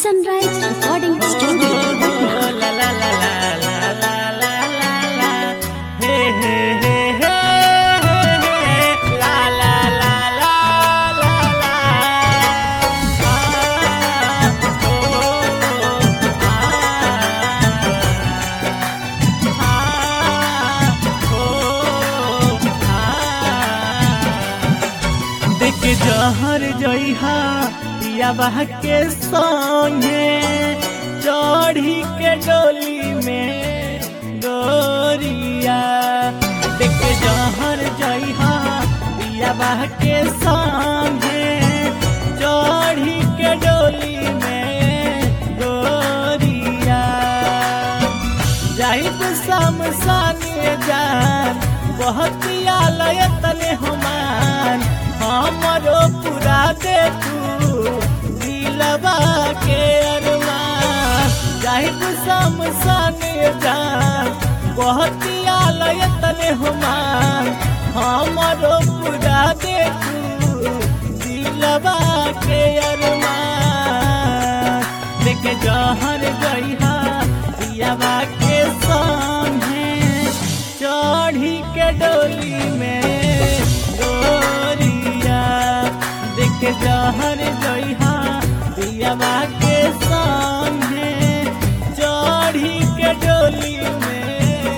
Sunrise Recording Studio. देख जहर जइहा पिया बह के संगे चढ़ी के डोली में गोरिया देख जहर जइहा पिया बह के संगे चढ़ी के डोली में गोरिया जाहिद शमशान जान बहुत आलय तने हमान हमरो पूरा दे तू दिलवा के अरमान जाहिद शमशान जान बहुत आलय तने हमान हमरो पूरा दे तू दिलवा के अरमान देखे जहर गईहा पियावा के सामने चढ़ी के डोली में गोरिया देखे जहर गईहा पियावा के सामने चढ़ी के डोली में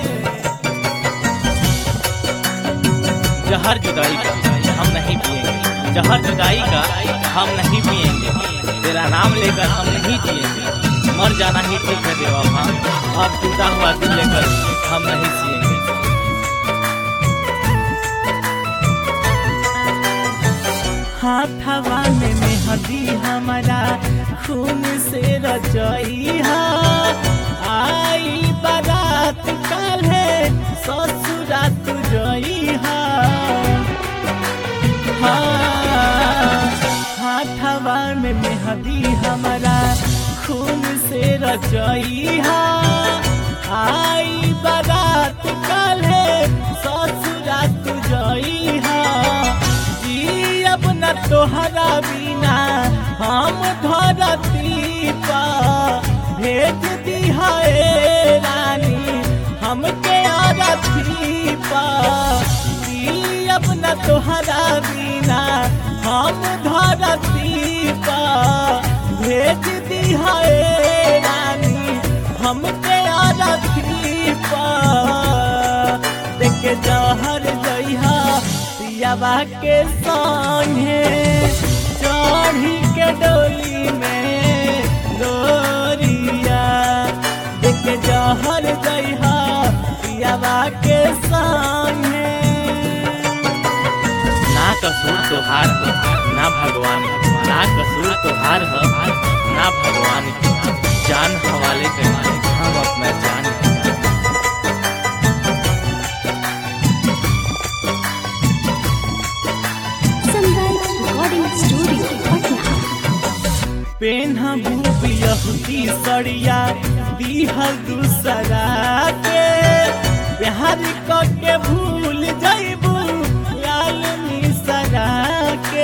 जहर जुदाई का हम नहीं पिएंगे जहर जुदाई का हम नहीं पिएंगे तेरा नाम लेकर हम नहीं जिएंगे मर जाना ही ठीक है बेवफा अब टूटा हुआ दिल लेकर हम नहीं जिएंगे हाथवा में मेहदी हमारा खून से रचइहा आई बारात काल्हे ससुरा तू जइहा हाँ, हाथवा में मेहदी हमारा खून से रचइहा आई बारात काल्हे ससुरा तू जइहा जी अब न तोहरा बिना हम धरती पा भेज दिहा ए रानी हमके आरती पा जी अब न तोहरा बिना हम धरती पा भेज दिहा ए रानी हमके आरती पा देख जहर जइहा पियावा के संगे चढ़ी के डोली में गोरिया देख जहर जइहा पियावा के संगे ना कसूर तोहार हो ना भगवान की। ना कसूर तोहार हो ना भगवान की जान हवाले के मालिक हम अपना जान है Sunrise Recording Studio, Patna. पेन्हा यहूदी सड़िया दीहल दूसरा के प्यार के भूल जइबू लाल मिसरा के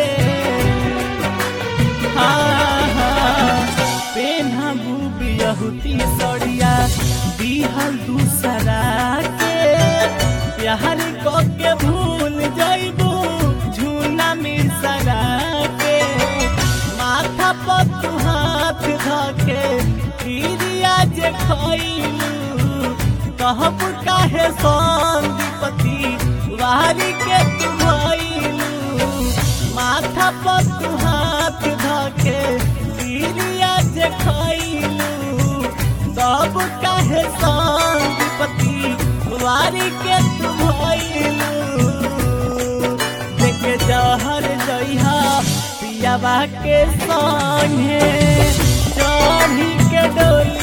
हाँ हाँ पेन्हा यहूदी सड़िया दीहल दूसरा के प्यार के भूल जइबू झूना मिसरा के माथा पर तू हाथ धके पीरिया जे खइलू कहब काहे संदीपति वारी के तू भइलू माथा पर तू हाथ धके पीरिया जे खइलू तब काहे संदीपति वारी के तू भइलू देख जहर जइहा पियावा के संगे चढ़ी के डोली